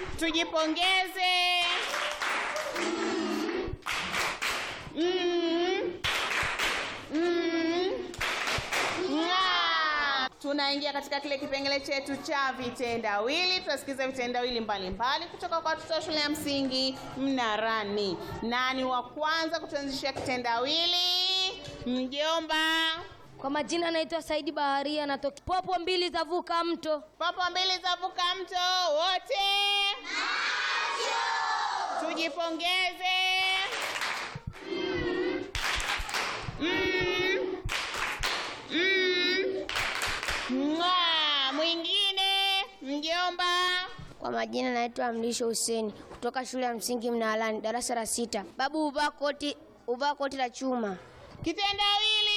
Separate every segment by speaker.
Speaker 1: Tujipongeze. Mm. Mm. Nga. Tunaingia katika kile kipengele chetu cha vitendawili. Tutasikiza vitendawili mbalimbali kutoka kwa watoto wa shule ya msingi Mnarani. Nani wa kwanza kutuanzishia kitendawili? Mjomba.
Speaker 2: Kwa majina naitwa Saidi Baharia, natoka popo mbili za vuka mto.
Speaker 1: Popo mbili za vuka mto wote. Tujipongeze. Mm. Mm. Mwaa. Mwingine mjomba.
Speaker 2: Kwa majina naitwa Mlisho Huseni kutoka shule ya msingi Mnaalani, darasa la sita. Babu uvaa koti, uvaa koti la chuma.
Speaker 1: Kitendawili.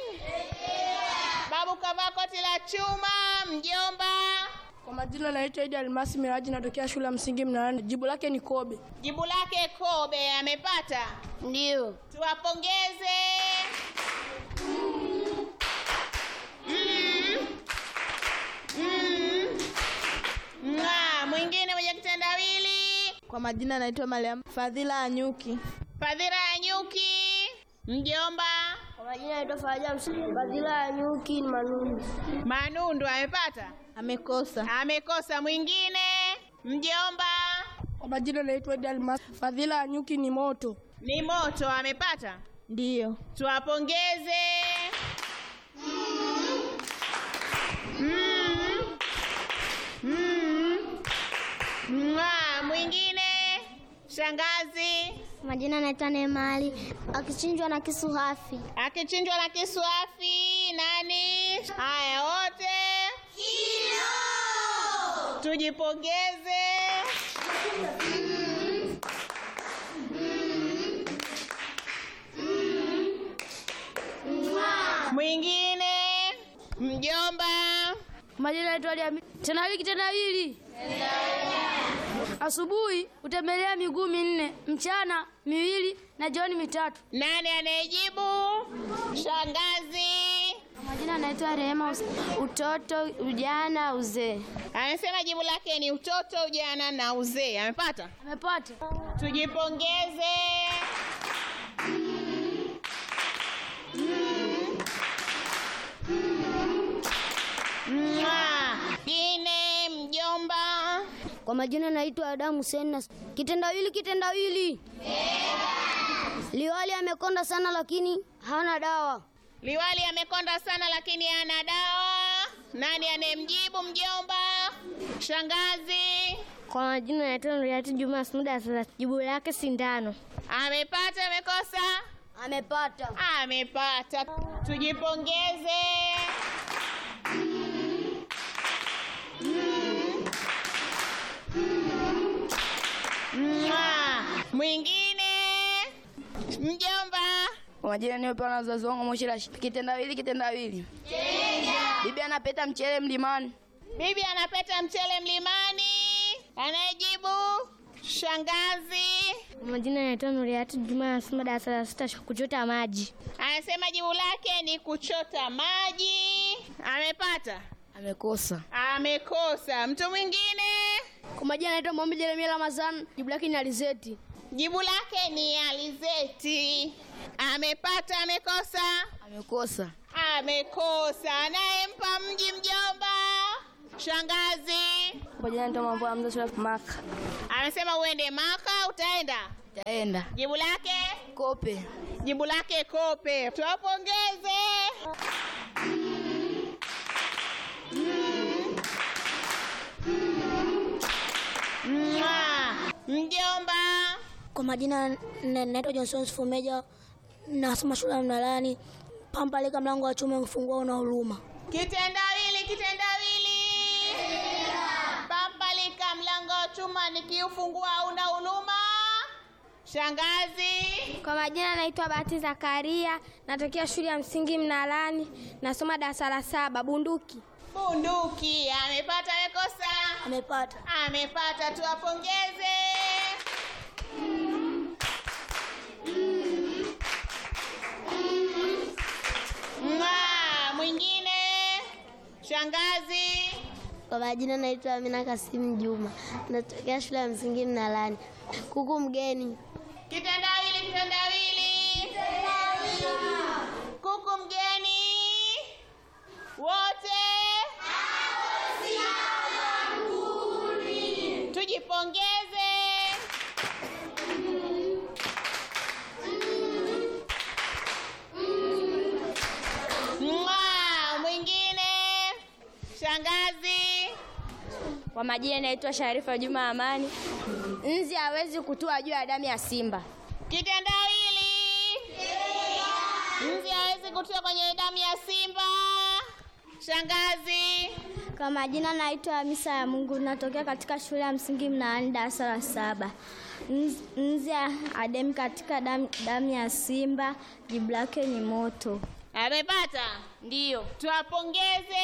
Speaker 1: Babu kavaa koti la chuma. Mjomba.
Speaker 3: Kwa majina naitwa Idi Almasi Miraji, natokea shule ya msingi Mnarani. Jibu lake ni Kobe.
Speaker 1: Jibu lake Kobe amepata.
Speaker 2: Ndio.
Speaker 1: Tuwapongeze. Mm. Mm. Nga, mwingine mwenye kitendawili.
Speaker 3: Kwa majina naitwa Mariam Fadhila Anyuki.
Speaker 1: Fadhila ya nyuki. Mjomba.
Speaker 2: Kwa majina naitwa Faraja Msini. Fadhila ya nyuki ni manundu.
Speaker 1: Manundu amepata.
Speaker 3: Amekosa.
Speaker 1: Amekosa. Mwingine. Mjomba.
Speaker 3: Kwa majina naitwa Idi Almasi. Fadhila Anyuki ni moto.
Speaker 1: Ni moto amepata.
Speaker 3: Ndiyo.
Speaker 1: Tuwapongeze. Mm. Mm. Mwaa, mwingine shangazi
Speaker 4: Majina naitwa Neemali, akichinjwa na kisu hafi.
Speaker 1: akichinjwa na kiswafi nani? Haya wote tujipongeze. Mwingine mjomba
Speaker 2: Majina naitwa Ali Tendawili kitendawili. Asubuhi utembelea miguu minne, mchana miwili na jioni mitatu.
Speaker 1: Nani anayejibu? Shangazi
Speaker 2: Kwa majina naitwa Rehema, utoto, ujana, uzee.
Speaker 1: amesema jibu lake ni utoto, ujana na uzee. Amepata?
Speaker 2: Amepata.
Speaker 1: Tujipongeze. Mwah. Gine mjomba
Speaker 2: Kwa majina naitwa Adamu Hussein na kitendawili kitendawili. Liwali amekonda sana lakini hana dawa.
Speaker 1: Liwali amekonda sana lakini ana dawa. Nani anayemjibu mjomba? Shangazi
Speaker 2: Kwa majina naitwa Nuriati Juma Asmuda sasa jibu lake sindano.
Speaker 1: amepata, amekosa?
Speaker 2: Amepata.
Speaker 1: Amepata. Tujipongeze. Mwah. Mwingine mjomba
Speaker 3: Kwa majina niopewa na wazazi wangu Moshi Rashid. Kitendawili kitendawili. Bibi anapeta mchele mlimani.
Speaker 1: bibi anapeta mchele mlimani. Anayejibu shangazi
Speaker 2: Kwa majina naitwa Nuriati Juma Asmuda darasa la sita kuchota maji.
Speaker 1: anasema jibu lake ni kuchota maji. Amepata?
Speaker 3: Amekosa.
Speaker 1: Amekosa. Mtu mwingine
Speaker 2: Kwa majina naitwa Mohamed Jeremia Ramazan jibu lake ni alizeti.
Speaker 1: jibu lake ni alizeti. Amepata? Amekosa?
Speaker 3: Amekosa.
Speaker 1: Amekosa. Anayempa mji mjomba shangazi
Speaker 3: Kwa majina naitwa Mambo Hamza Shura Maka.
Speaker 1: amesema uende Maka, utaenda.
Speaker 3: Taenda.
Speaker 1: Jibu lake
Speaker 3: Kope.
Speaker 1: jibu lake kope. Tuwapongeze. Mwah. Mjomba
Speaker 4: Kwa majina na- naitwa Johnson Fumeja, nasoma shule ya Mnalani. Pampalika mlango wa chuma mfungua una huruma.
Speaker 1: Kitendawili, kitendawili. Pampalika mlango wa chuma nikiufungua una huruma. Shangazi
Speaker 2: Kwa majina naitwa Bahati Zakaria, natokea shule ya msingi Mnalani, nasoma darasa la saba bunduki.
Speaker 1: bunduki amepata, amekosa?
Speaker 4: Amepata.
Speaker 1: Amepata, tuwapongeze. Mwaa, mwingine shangazi
Speaker 2: Kwa majina naitwa Amina Kasimu Juma, natokea shule ya msingi Mnalani. Kuku mgeni.
Speaker 1: Kitendawili, kitendawili. Kuku mgeni. Wote. Tujipongeze. Mwaa, mwingine. Shangazi.
Speaker 2: Kwa majina naitwa Sharifa Juma Amani. Nzi hawezi kutua juu ya damu ya simba.
Speaker 1: Kitendawili. Nzi hawezi kutia kwenye damu ya simba. Shangazi.
Speaker 2: Kwa majina naitwa Hamisa ya Mungu, natokea katika shule ya msingi Mnaani, darasa la saba. Nzi- Nzi ademi katika damu, damu ya simba, jibu lake ni moto.
Speaker 1: Amepata?
Speaker 2: Ndiyo.
Speaker 1: Tuwapongeze.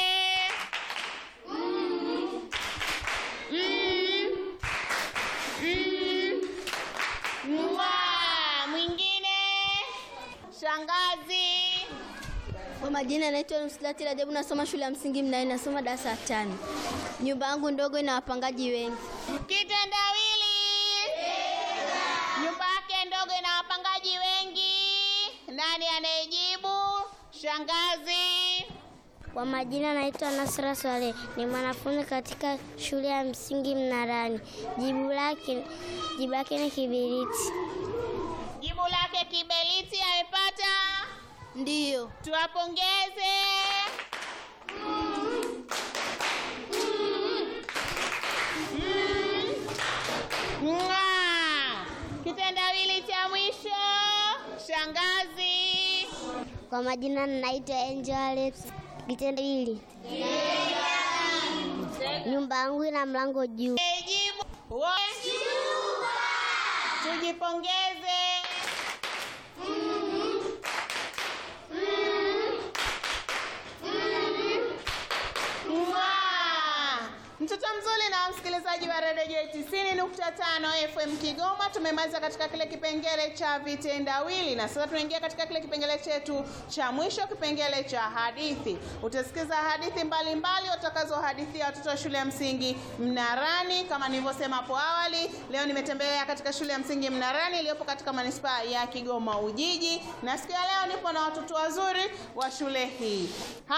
Speaker 1: Mm. Mm. Mm. Mwaa, mwingine. Shangazi.
Speaker 2: Kwa majina naitwa Nuslati Rajabu, nasoma shule ya msingi Mnaani, nasoma darasa la tano. Nyumba yangu ndogo ina wapangaji wengi.
Speaker 1: Kitendawili. Nyumba yake ndogo ina wapangaji wengi. Nani anayejibu? Shangazi.
Speaker 2: Kwa majina naitwa Nasra Swale, ni mwanafunzi katika shule ya msingi Mnarani. Jibu lake jibu lake ni kibiriti.
Speaker 1: Jibu lake kiberiti. Amepata?
Speaker 2: Ndiyo.
Speaker 1: Tuwapongeze. Mwaa. Kitendawili cha mwisho. Shangazi.
Speaker 2: Kwa majina naitwa Angel Alex. Kitendo hili nyumba yangu ina mlango juu.
Speaker 1: Jibu. Wote. Tujipongeze. Mwaa. Mtoto mzuri na msikilizaji wa redio 90.5 FM Kigoma, tumemaliza katika kile kipengele cha vitendawili na sasa tunaingia katika kile kipengele chetu cha mwisho, kipengele cha hadithi. Utasikiza hadithi mbalimbali utakazohadithia watoto wa shule ya msingi Mnarani. Kama nilivyosema hapo awali, leo nimetembelea katika shule ya msingi Mnarani iliyopo katika manispaa ya Kigoma Ujiji, na siku ya leo nipo na watoto wazuri wa shule hii.